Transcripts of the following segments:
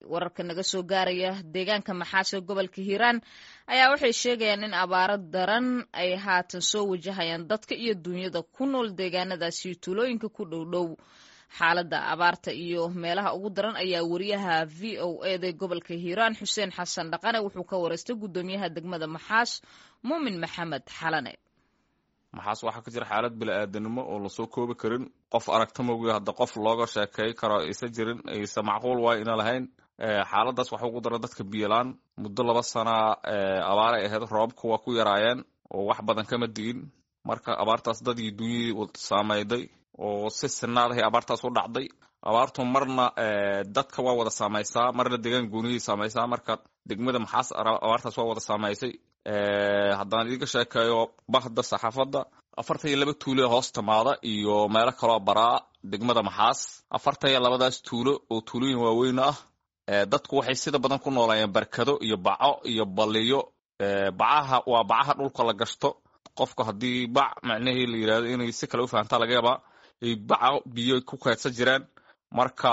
wararka naga soo gaaraya deegaanka maxaas ee gobolka hiiraan ayaa waxay sheegayaan in abaaro daran ay haatan soo wajahayaan dadka iyo duunyada ku nool deegaanadaasi tuulooyinka ku dhowdhow xaaladda abaarta iyo meelaha ugu daran ayaa wariyaha v o eda gobolka hiiraan xuseen xasan dhaqane wuxuu ka wareystay guddoomiyaha degmada maxaas muumin maxamed xalane maxaas waxaa ka jira xaalad bili-aadanimo oo lasoo koobi karin qof aragta mogi hadda qof looga sheekey karo aysa jirin aysa macquul waay ina lahayn xaaladaas waxa ugu dara dadka biyolaan muddo laba sana abaaray ahayd roobabka waa ku yaraayeen oo wax badan kama digin marka abaartaas dadii dunyadii saameyday oo si sinaadahay abaartaas u dhacday abaartu marna dadka waa wada saameysaa marna deegaan gooniyay saameysaa marka degmada maxaas abaartaas waa wada saameysay haddaan idiga sheekeeyo bahda saxaafadda afartan iyo laba tuulo ee hoos timaada iyo meelo kaloo baraa degmada maxaas afartan iyo labadaas tuulo oo tuulooyin waaweyn ah dadku waxay sida badan ku noolayeen barkado iyo baco iyo baliyo bacaha waa bacaha dhulka la gashto qofku haddii bac macnahii la yirahdo inay si kale u fahamtaa laga yaabaa ay baco biyo ku kaydsan jiraan marka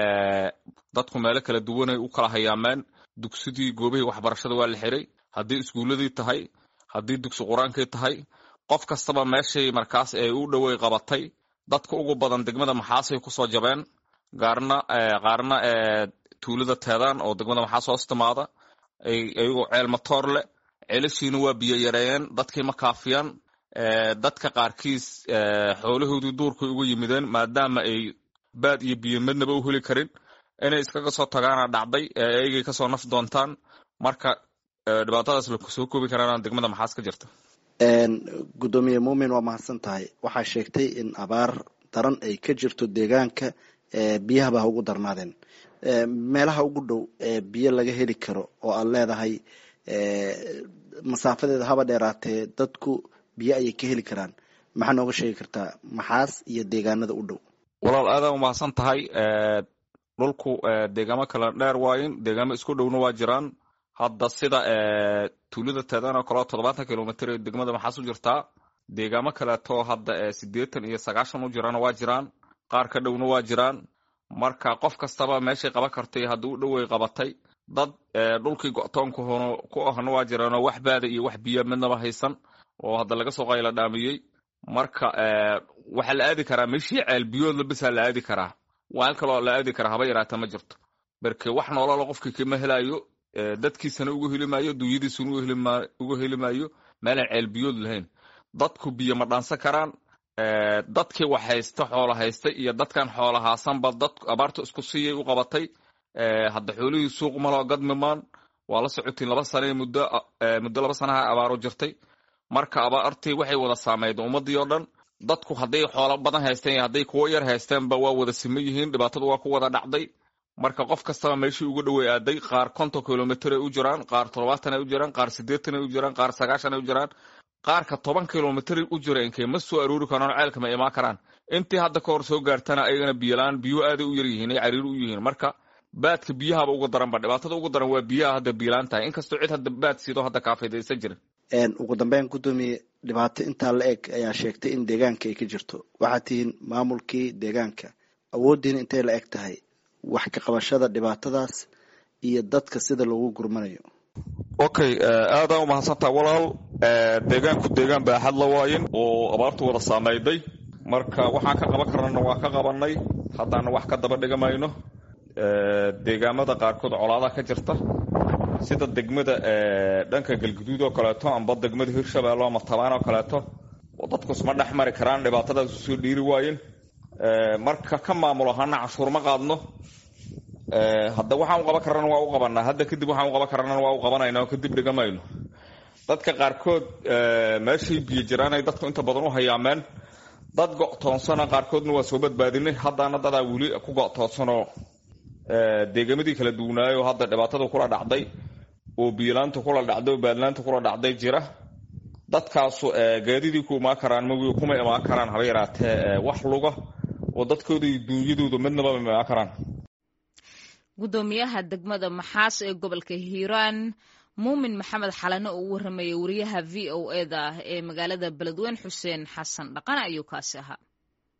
dadku meelo kala duwanay u kala hayaameen dugsidii goobihii waxbarashada waa la xiray haddii iskuuladii tahay haddii dugsi qur-aankii tahay qof kastaba meeshay markaas ee u dhowey qabatay dadka ugu badan degmada maxaasay kusoo jabeen gaarna qaarna tuulada teedaan oo degmada maxaas hoos timaada iyagoo ceel matoor leh ceelashiina waa biyo yareeyeen dadkii ma kaafiyaan dadka qaarkiis xoolahoodii duurkay uga yimideen maadaama ay baad iyo biyo midnaba u heli karin inay iskaga soo tagaana dhacday eeygay kasoo naf doontaan marka dhibaatadaas lakusoo koobi karaan degmada maxaas ka jirta guddoomiye muumin waa mahadsan tahay waxaa sheegtay in abaar daran ay ka jirto deegaanka biyahaba ha ugu darnaadeen meelaha ugu dhow ee biyo laga heli karo oo aad leedahay masaafadeeda haba dheeraatee dadku biyo ayay ka heli karaan maxaa nooga sheegi kartaa maxaas iyo deegaanada u dhow walaal aadaa umahadsan tahay dhulku deegaamo kala dheer waayin deegaamo isku dhowna waa jiraan hadda sida tuulada teedan oo kaleo toddobaatan kilomitr ee degmada maxaas u jirtaa deegaamo kaleeto hadda sideetan iyo sagaashan u jirana waa jiraan qaar ka dhowna waa jiraan marka qof kastaba meeshay qaban kartay haddii u dhowey qabatay dad dhulkii go-toonka ku ahna waa jiraanoo wax baada iyo wax biya midnaba haysan oo hadda laga soo qayla dhaamiyey marka waxaa la aadi karaa meeshii ceel biyoodla bisaa la aadi karaa waal kaloo la aadi karaa haba yaraata ma jirto marke wax noolala qofkii kama helayo dadkiisana uga heli maayo dunyadiisuna uga heli maayo meelaan ceel biyood lahayn dadku biyo ma dhaansan karaan dadkii wax haysta xoola haysta iyo dadkan xoola haasanba dad abaarta isku siiyay u qabatay hadda xoolihii suuq maloo gadmimaan waa la socotiin laba sane muddo muddo laba sanaha abaaro jirtay marka abaartii waxay wada saameyd ummadii oo dhan dadku hadday xoolo badan haysteen iyo hadday kuwo yar haysteenba waa wada sima yihiin dhibaatadu waa ku wada dhacday marka qof kastaba meeshii uga dhowey aaday qaar konton kilomitr ay u jiraan qaar toddobaatan ay u jiraan qaar siddeetan ay u jiraan qaar sagaashan ay u jiraan qaarka toban kilomitr u jira inkay ma soo aroori karaan ceelka ma imaan karaan intii hadda ka hor soo gaartana ayagana biyolaan biyo aaday u yar yihiin ay cariiri u yihiin marka baadka biyahaba uga daranba dhibaatada ugu daran waa biyaha hadda biyolaan tahay inkastoo cid hadda baad siido hadda kaafidaysan jirin ugu dambeyn guddoomiye dhibaato intaa la eg ayaa sheegtay in deegaanka ay ka jirto waxaad tihiin maamulkii deegaanka awooddiina intay la eg tahay wax ka qabashada dhibaatadaas iyo dadka sida loogu gurmanayo okay aadaa umahadsantaa walaal deegaanku deegaan baaxad la waayin oo abaartu wada saameyday marka waxaan ka qaban karnana waa ka qabanay haddaana wax ka daba dhigamayno deegaamada qaarkood colaada ka jirta sida degmada dhanka galguduud oo kaleeto amba degmada hirshabeelle ama tabaan oo kaleeto oo dadku isma dhex mari karaan dhibaatadaas usoo dhiiri waayen marka ka maamul ahaana canshuur ma qaadno hadda waxaan u qaban karana waa u qabanaa hadda kadib waxaan u qaban karana waa u qabanayna oo kadib dhigamayno dadka qaarkood meeshay biyo jiraanay dadku inta badan u hayaameen dad go-toonsana qaarkoodna waa soo badbaadinay haddana dadaa weli ku go-toonsanoo deegamadii kala duwanaayo hadda dhibaatada kula dhacday oo biyolaanta kula dhacday oo baadlaanta kula dhacday jira dadkaasu gaadidii ku imaan karaan magi kuma imaan karaan haba yaraatee wax luga oo dadkooda iyo duunyadooda midnaba ma imaan karaan guddoomiyaha degmada maxaas ee gobolka hiiraan muumin maxamed xalane oo u warramaya wariyaha v o eda ee magaalada beledweyne xuseen xasan dhaqane ayuu kaasi ahaa